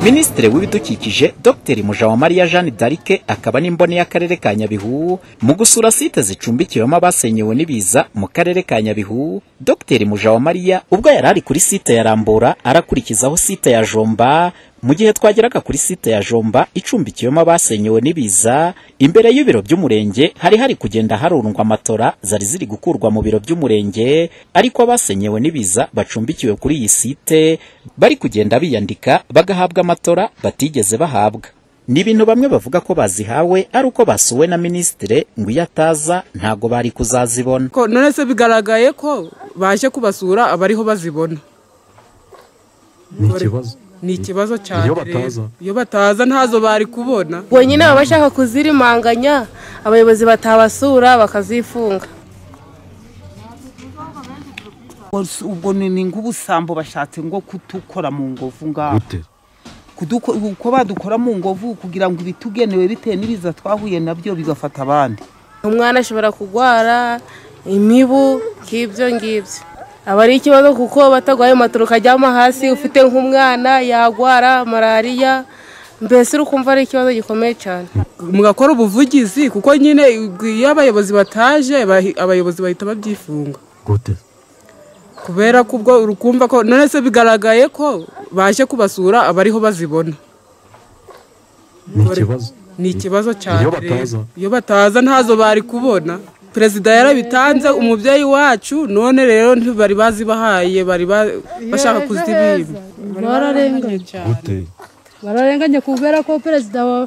Minisitiri w'ibidukikije Dr Mujawamariya Jeanne d'Arc akaba n'imboni y'akarere ka Nyabihu mu gusura site zicumbikiwemo abasenyewe n'ibiza mu karere ka Nyabihu Dr Mujawamariya ubwo yari ari kuri site ya Rambura arakurikizaho site ya Jomba mu gihe twageraga kuri site ya Jomba icumbikiwemo abasenyewe n'ibiza imbere y'ibiro by'umurenge hari hari kugenda harundwa matora zari ziri gukurwa mu biro by'umurenge ariko abasenyewe n'ibiza bacumbikiwe kuri iyi site bari kugenda biyandika bagahabwa amatora batigeze bahabwa ni ibintu bamwe bavuga ko bazihawe ari uko basuwe na minisitire ngo iyo ataza ntago bari kuzazibona ko none se bigaragaye ko baje kubasura abariho bazibona ni ikibazo ni ikibazo cyane Iyo rero. bataza. iyo bataza ntazo bari kubona ubwo nyine baba bashaka kuzirimanganya abayobozi batabasura bakazifunga ubwo ni ni nk'ubusambo bashatse ngo kutukora mu ngovu ngaho gute Kuduko- uko badukora mu ngovu kugira ngo ibitugenewe bitewe n'ibiza twahuye nabyo bigafata abandi umwana ashobora kurwara imibu nk'ibyo ngibyo aba ari ikibazo kuko batagwaye matoro ukajyamo hasi ufite nk'umwana yagwara malariya mbese uri kumva ari ikibazo gikomeye cyane mugakora ubuvugizi kuko nyine iyo abayobozi bataje bahi- abayobozi bahita babyifunga gute kubera ko ubwo urukumva ko none se bigaragaye ko baje kubasura abariho bazibona ni ikibazo ni ikibazo cyane Iyo rero. bataza. iyo bataza ntazo bari kubona perezida yarabitanze umubyeyi wacu none rero ntibari bazibahaye bari ba- bashaka kuzibiba bararenganye gute bararenganye kubera ko perezida wa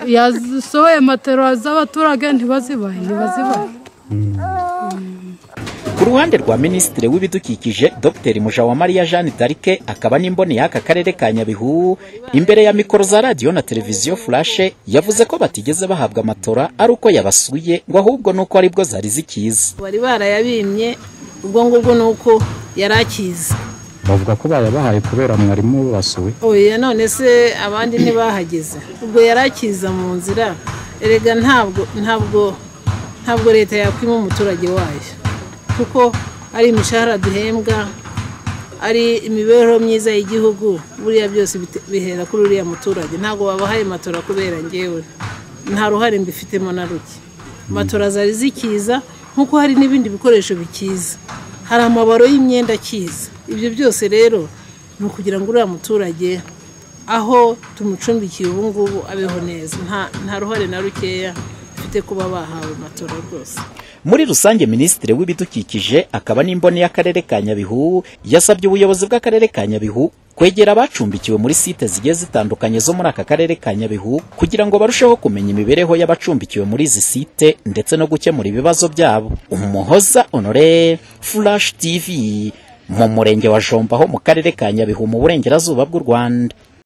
yasohoye matera z'abaturage ntibazibahe ntibazibahe Ku ruhande rwa Minisitiri w'ibidukikije Dr Mujawamariya Jeanne d'Arc akaba n'imboni y'aka karere ka Nyabihu imbere ya mikoro za radiyo na televiziyo Flash yavuze ko batigeze bahabwa amatora ari uko yabasuye ngo ahubwo nuko aribwo zari zikiza bari barayabimye ubwo ngubwo ni uko yari akiza bavuga ko bayabahaye kubera mwarimu basuwe oya none se abandi ntibahageze ubwo yari akiza mu nzira erega ntabwo ntabwo ntabwo leta yakwima umuturage wayo kuko ari imishahara duhembwa ari imibereho myiza y'igihugu buriya byose bite- bihera kuri uriya muturage ntabwo babahaye matora kubera ngewe nta ruhare mbifitemo na ruke matora zari zikiza nk'uko hari n'ibindi bikoresho bikiza hari amabaro y'imyenda akiza ibyo byose rero ni ukugira ngo uriya muturage aho tumucumbikiye ubu ngubu abeho neza Nta- nta ruhare na rukeya mfite kuba bahawe matora rwose muri rusange Minisitiri w'ibidukikije akaba n'imboni y'akarere ka Nyabihu yasabye ubuyobozi bw'akarere ka Nyabihu kwegera abacumbikiwe muri site zigiye zitandukanye zo muri aka karere ka Nyabihu kugira ngo barusheho kumenya imibereho y'abacumbikiwe muri izi site ndetse no gukemura ibibazo byabo umuhoza honore Flash TV mu murenge wa Jomba ho mu karere ka Nyabihu mu burengerazuba bw'u Rwanda